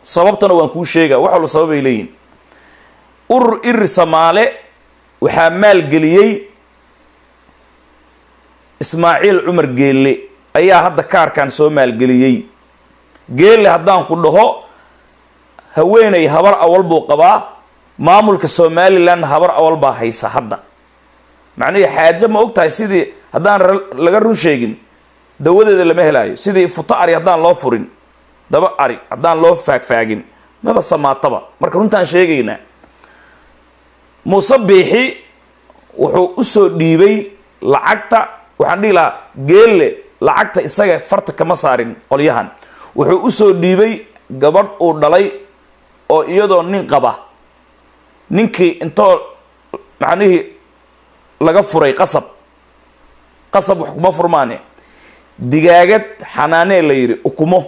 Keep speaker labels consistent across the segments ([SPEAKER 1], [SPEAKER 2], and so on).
[SPEAKER 1] sababtana waan kuu sheega wax walba sababay leeyihin urur iri samaale waxaa maalgeliyey ismaaciil cumar geelle ayaa hadda kaarkan soo maalgeliyey geelle haddaan ku dhaho haweeney habar awal buu qabaa maamulka somaliland habar awal baa haysa hadda macnihii xaajo ma og tahay sidii haddaan laga run sheegin dawadeeda lama helaayo sidii futo ari haddaan loo furin daba ari haddaan loo faagfaagin maba samaataba marka runtaan sheegaynaa muuse biixi wuxuu usoo dhiibay lacagta waxaan dhihi lahaa geelle lacagta isaga farta kama saarin qolyahan wuxuu usoo dhiibay gabadh uu dhalay oo iyadoo nin qaba ninkii intoo macnihii laga furay qasab qasab wax kuma furmaane digaagad xanaanee la yidhi ukumo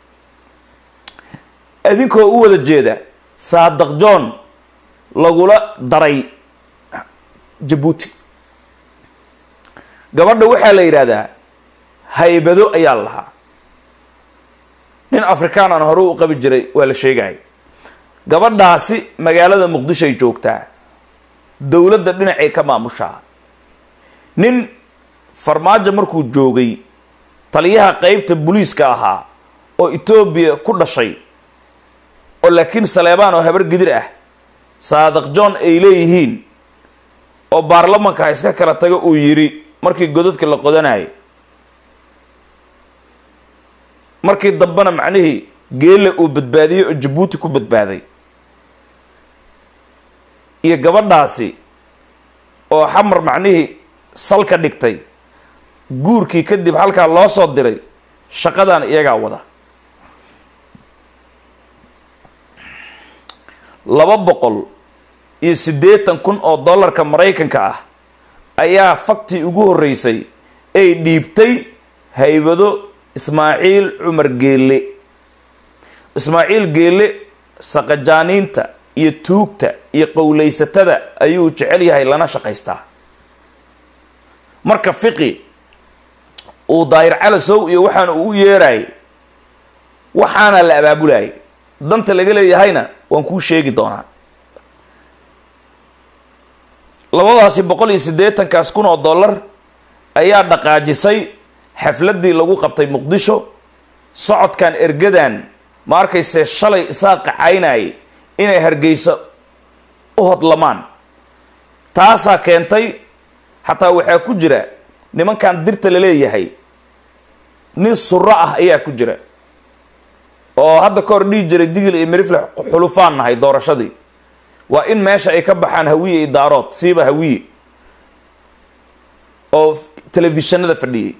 [SPEAKER 1] idinkoo u wada jeeda saadaq john lagula daray jabuuti gabadha waxaa la yidhaahdaa haybado ayaa la lahaa nin afrikaan aan hore u qabi jiray waa la sheegaya gabadhaasi magaalada muqdishoay joogtaa dowladda dhinacay ka maamushaa nin farmaajo markuu joogay taliyaha qeybta booliiska ahaa oo etoobiya ku dhashay oo laakiin saleebaan oo habar gidir ah saadaq john ay leeyihiin oo baarlamanka ha iska kala tago uu yidhi markii godadka la qodanayay markii dambena macnihii geelle uu badbaadiyey oo jabuuti ku badbaaday iyo gabadhaasi oo xamar macnihii salka dhigtay guurkii kadib halkaa loo soo diray shaqadan iyagaa wada laba boqol iyo siddeetan kun oo dollarka maraykanka ah ayaa faktii ugu horreysay ay dhiibtay haybado ismaaciil cumar geelle ismaaciil geelle saqajaaniinta iyo tuugta iyo qowlaysatada ayuu jecel yahay lana shaqaystaa marka fiqi uu daayir calasow iyo waxaana uu u yeerayay waxaana la abaabulayay danta laga leeyahayna waan kuu sheegi doonaa labadaasi boqol iyo siddeetankaas kun oo dollar ayaa dhaqaajisay xafladdii lagu qabtay muqdisho socodkan ergadan ma arkayse shalay isaa qacaynayay inay hargeysa u hodlamaan taasaa keentay xataa waxaa ku jira nimankan dirta la leeyahay nin suro ah ayaa ku jira oo hadda ka hor dhihi jiray digil iyo mirifle xulufaan nahay doorashadii waa in meesha ay ka baxaan hawiye iyo daarood siiba hawiye oo telefishinada fadhiyey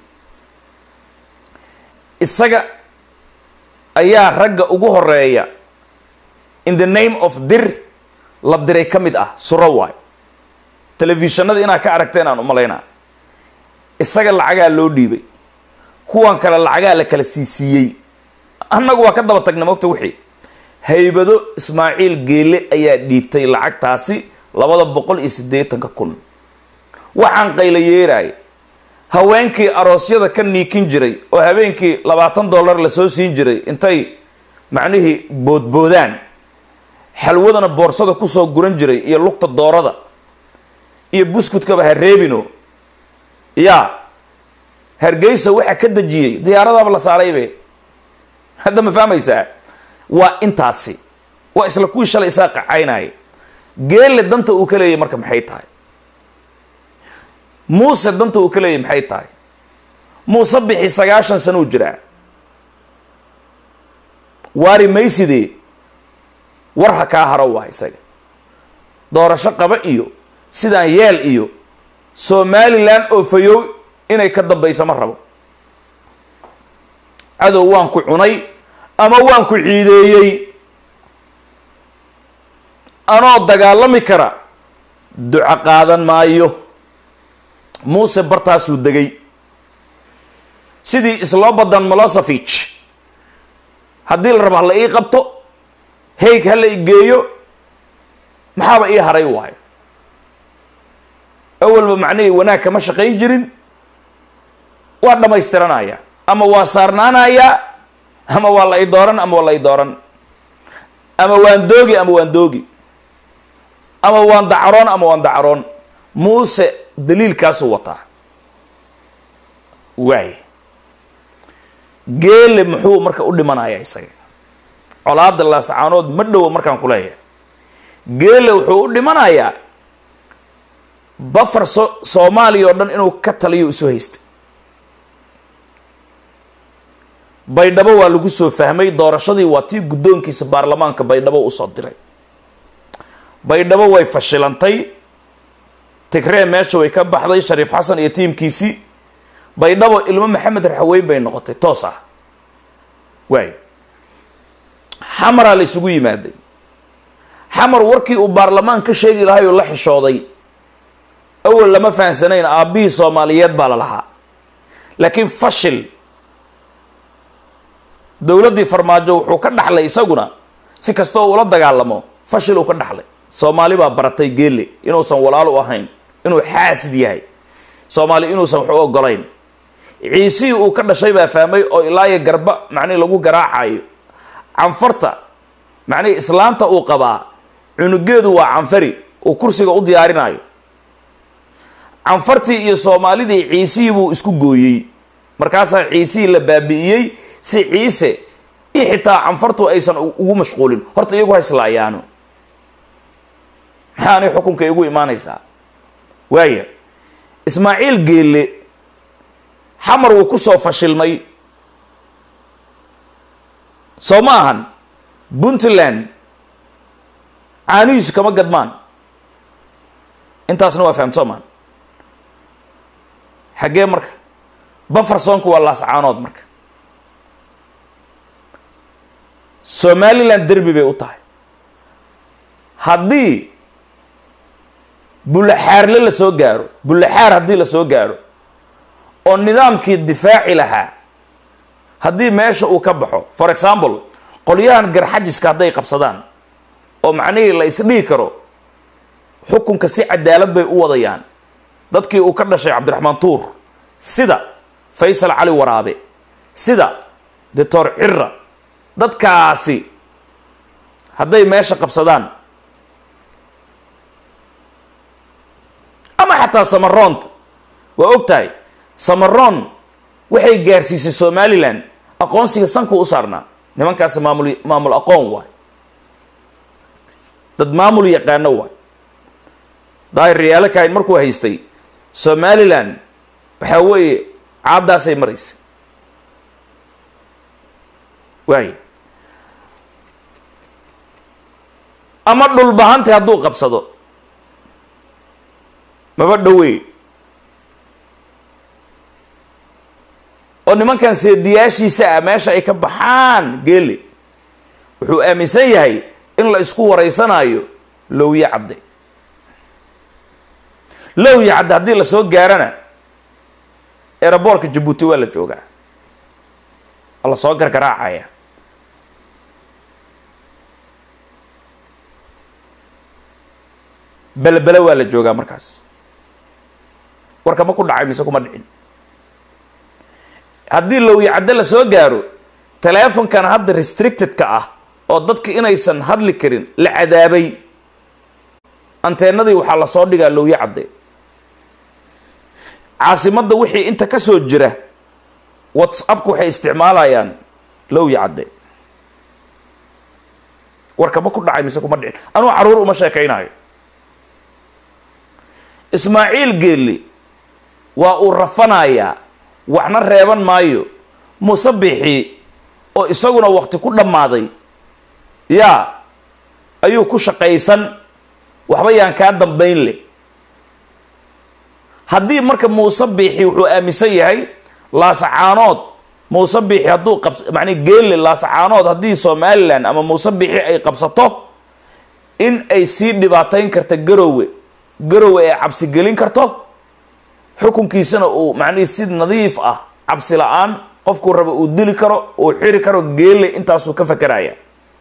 [SPEAKER 1] isaga ayaa ragga ugu horeeya in the name of dir la diray ka mid ah suro waay telefishinada inaad ka aragteen aan umalaynaa isaga lacagaa loo dhiibay kuwan kale lacagaa la kala siisiiyey annagu waa ka daba tagna mogta wixii haybado ismaaciil geele ayaa dhiibtay lacagtaasi labada boqol iyo siddeetanka kun waxaan qayla yeeraay haweenkii aroosyada ka niikin jiray oo habeenkii labaatan dollar lasoo siin jiray intay macnihii boodboodaan xalwadana boorsada kusoo guran jiray iyo lugta doorada iyo buskudkaba ha reebino yaa hargeysa waxaa ka dejiyey diyaaradaaba la saaraybe hadda ma fahmaysaa waa intaasi waa isla kuwii shalay isaa qacaynaya geelle danta uu ka leeyahy marka maxay tahay muuse danta uu ka leeyahy maxay tahay muuse bixi sagaashan sano u jiraa waari maysidee war ha kaa haro waa isaga doorasho qaba iyo sidaan yeel iyo somalilan oo fayow inay ka dambayso ma rabo cadow waan ku cunay ama waan ku ciideeyey anoo dagaalami kara duco qaadan maayo muuse bartaasuu degay sidii slobodan molosovich haddii la rabo hala ii qabto hayg hala i geeyo maxaaba ii haray waayo awalba macnihii wanaag kama shaqayn jirin waa dhamaystiranaya ama waa saarnaanayaa ama waa la i dooran ama waa la i dooran ama waan doogi ama waan doogi ama waan dacaroon ama waan dacaroon muuse daliilkaasuu wataa waay geele muxuu marka u dhimanayaa isaga colaada laasacaanood ma dhowo markaan ku leeyahay geele wuxuu u dhimanayaa bafar so soomaaliya oo dhan inuu ka taliyo isu haystay baydhabo waa lagu soo fahmay doorashadii waa tii guddoonkiisa baarlamaanka baydhabo usoo diray baydhabo way fashilantay tigree meesha way ka baxday shariif xasan iyo tiimkiisii baydhabo ilmo maxamed raxaweyn bay noqotay toos ah waay xamaraa la isugu yimaaday xamar warkii uu baarlamaan ka sheegi lahay oo la xishooday awal lama fahansanayn aabbihii soomaaliyeed baa la lahaa laakiin fashil dowladdii farmaajo wuxuu ka dhaxlay isaguna si kasta oo ula dagaalamo fashil uu ka dhaxlay soomaali baa baratay geele inuusan walaal u ahayn inuu xaasid yahay soomaali inuusan wax u ogolayn ciisihii uu ka dhashay baa fahmay oo ilaayo garba macnihi lagu garaacayo canfarta macnihi islaanta uu qabaa cunugeedu waa canfari uu kursiga u diyaarinayo canfartii iyo soomaalidii ciisihii buu isku gooyey markaasaa ciisihii la baabi'iyey si ciise iyo xitaa canfartu aysan ugu mashquulin horta iyagu ha islaayaano maxaanay xukunka igu imaanaysaa waaya ismaaciil geelle xamar wuu ku soo fashilmay soo ma ahan puntland caanihiisu kama gadmaan intaasna waa fahamt soo maan xaggee marka bafarsonku waa laascaanood marka somaliland derbi bay u tahay haddii bullaxaarle la soo gaaro bullaxaar haddii la soo gaaro oo nidaamkii difaaci lahaa haddii meesha uu ka baxo for example qolyahan garxajiska hadday qabsadaan oo macnihii la isdhihi karo xukunka si cadaalad bay u wadayaan dadkii uu ka dhashay cabdiraxmaan tuur sida faysal cali waraabe sida doctor cira dadkaasi hadday meesha qabsadaan ama xataa samaroonta waa og tahay samaroon waxay gaarsiisay somalilan aqoonsiga sankuu u saarnaa nimankaasi maamul maamul aqoon waay dad maamul yaqaano waay daahir riyaalo kahayn markuu haystay somalilan waxaa weeye caaddaasay maraysay waay ama dhulbahantay hadduu qabsado maba dhowey oo nimankan seediyaashiisa ah meesha ay ka baxaan geele wuxuu aaminsan yahay in la isku waraysanaayo lowye cadde lowye cadde haddii lasoo gaarana eeraboorka jabuuti waa la joogaa waa la soo gargaraacaya belebele waa la joogaa markaas warka ma ku dhacay mise kuma dhicin haddii lowye cadde la soo gaaro teleefonkan hadda restricted-ka ah oo dadka inaysan hadli karin la cadaabay anteenadii waxaa lasoo dhigaa lowye cadde caasimadda wixii inta ka soo jira whatsappka waxay isticmaalayaan lowye cadde warka ma ku dhacay mise kuma dhicin anuu carruur uma sheekaynayo ismaaciil geelle waa uu rafanayaa waxna reeban maayo muuse bixi oo isaguna wakti ku dhammaaday yaa ayuu ku shaqaysan waxba yaan kaa dambayn leh haddii marka muuse biixi wuxuu aaminsan yahay laasacaanood muuse biixi hadduu qabs macnii geelle laasacaanood haddii somalilan ama muuse biixi ay qabsato in ay sii dhibaatayn karta garowe garowe ay cabsi gelin karto xukunkiisana uu macnihii si nadiif ah cabsi la-aan qofkuu raba uu dili karo uu xiri karo geelle intaasuu ka fakeraya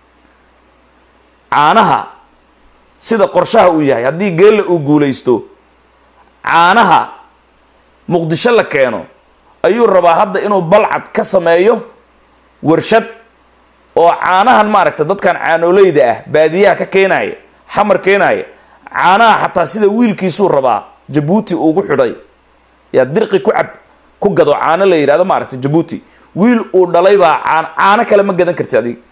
[SPEAKER 1] caanaha sida qorshaha uu yahay haddii geelle uu guulaysto caanaha muqdisho la keeno ayuu rabaa hadda inuu balcad ka sameeyo warshad oo caanahan maaragta dadkan caanoleyda ah baadiyaha ka keenaya xamar keenaya caanaha xataa sida wiilkiisuu rabaa jabuuti ugu xidhay yaa dirqi ku cab ku gado caano la yidhahdo maaragta jabuuti wiil uu dhalay baa caan caano kale ma gadan karti adiga